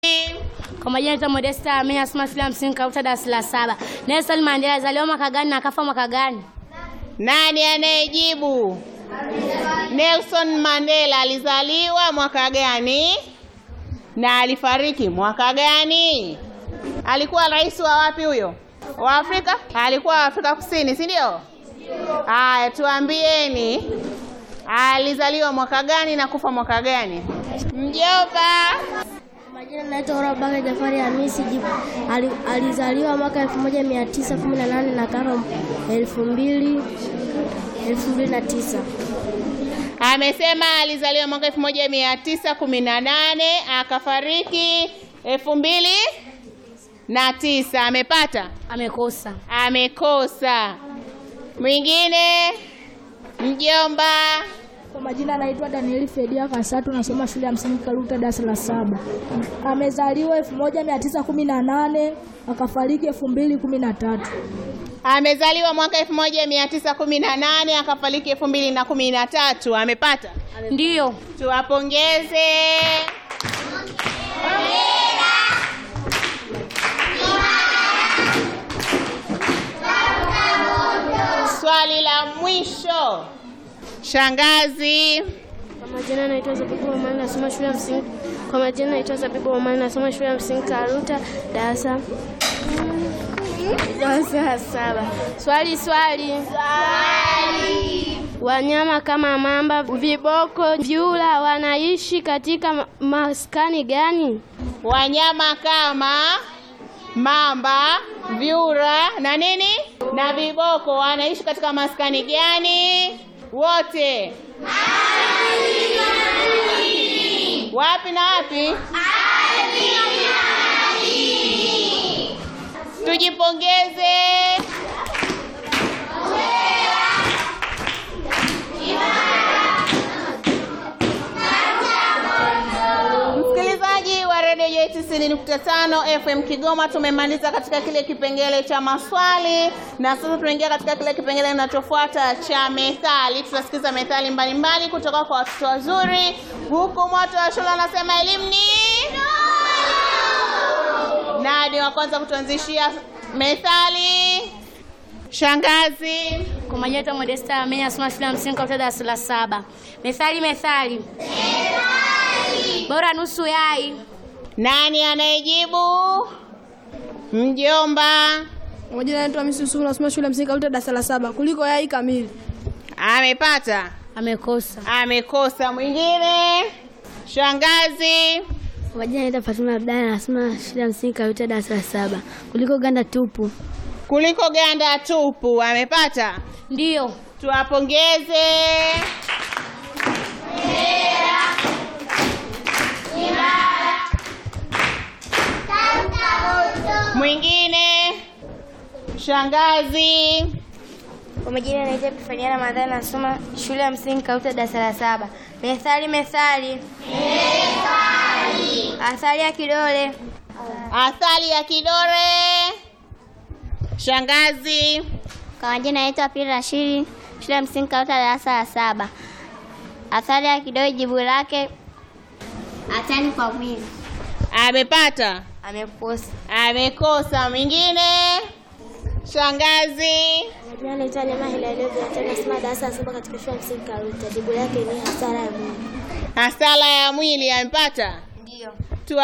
Kwa majina naitwa Modesta Amini nasoma shule ya msingi Karuta darasa la saba. Nelson Mandela alizaliwa mwaka gani na akafa mwaka gani? Nani anayejibu? Nelson Mandela alizaliwa mwaka gani na alifariki mwaka gani? Alikuwa rais wa wapi huyo? Wa Afrika? Alikuwa wa Afrika Kusini, si ndio? Haya, tuambieni alizaliwa mwaka gani na kufa mwaka gani? Mjomba. Majina naitwa Orabaka Jafari Hamisi Jibu. Ali, alizaliwa mwaka 1918 na kafa 2000 2009. Amesema alizaliwa mwaka 1918 akafariki elfu mbili na tisa. Amepata? Amekosa. Amekosa. Mwingine? Mjomba. Kwa majina anaitwa Danieli Fedia Kasatu, nasoma shule ya msingi Karuta darasa la saba. Amezaliwa 1918 akafariki 2013. Amezaliwa mwaka 1918 akafariki 2013. Amepata? Ndiyo. Tuwapongeze. Swali la mwisho. Shangazi. Kwa majina naitwa Zabibu Omani nasoma shule ya msingi. Kwa majina naitwa Zabibu Omani nasoma shule ya msingi Karuta darasa darasa la saba. Swali swali. Swali. Wanyama kama mamba, viboko, vyura wanaishi katika ma- maskani gani? Wanyama kama mamba, vyura na nini na viboko wanaishi katika maskani gani? Wote wapi na wapi? Tujipongeze. Msikilizaji wa redio yetu 90.5 FM Kigoma, tumemaliza katika kile kipengele cha maswali na sasa tunaingia katika kile kipengele kinachofuata cha methali. Tutasikiza methali mbalimbali kutoka kwa watoto wazuri, huku moto wa shule anasema elimu ni nani wa kwanza kutuanzishia methali? Shangazi. Kwa majina naitwa Modesta Amini nasoma shule ya msingi Karuta darasa la saba. Methali methali. Bora nusu yai. Nani anayejibu? Mjomba. Kwa majina naitwa Hamisi Yusuf nasoma shule ya msingi Karuta darasa la saba. Kuliko yai kamili. Amepata? Amekosa. Amekosa. Mwingine? Shangazi. Kwa majina naitwa Fatuma Abdalla nasoma shule ya msingi Karuta darasa la saba. Kuliko ganda tupu. Kuliko ganda tupu. Amepata? Ndiyo. Tuwapongeze. Mwingine? Shangazi. Kwa majina naitwa Epifania Ramadhani nasoma shule ya msingi Karuta darasa la saba. Methali methali. Methali. Athari ya kidole. Athari ya kidore. Shangazi. Kwa majina naitwa Pili Rashidi shule ya msingi Karuta darasa la saba. Athari ya kidole jibu lake hatari kwa mwili. Amepata? Amekosa. Amekosa. Mwingine? Shangazi. Majina naitwa Neema Hilario Viatana nasoma darasa la saba katika shule ya msingi Karuta. Jibu lake ni hasara ya mwili. Hasara ya mwili. Amepata?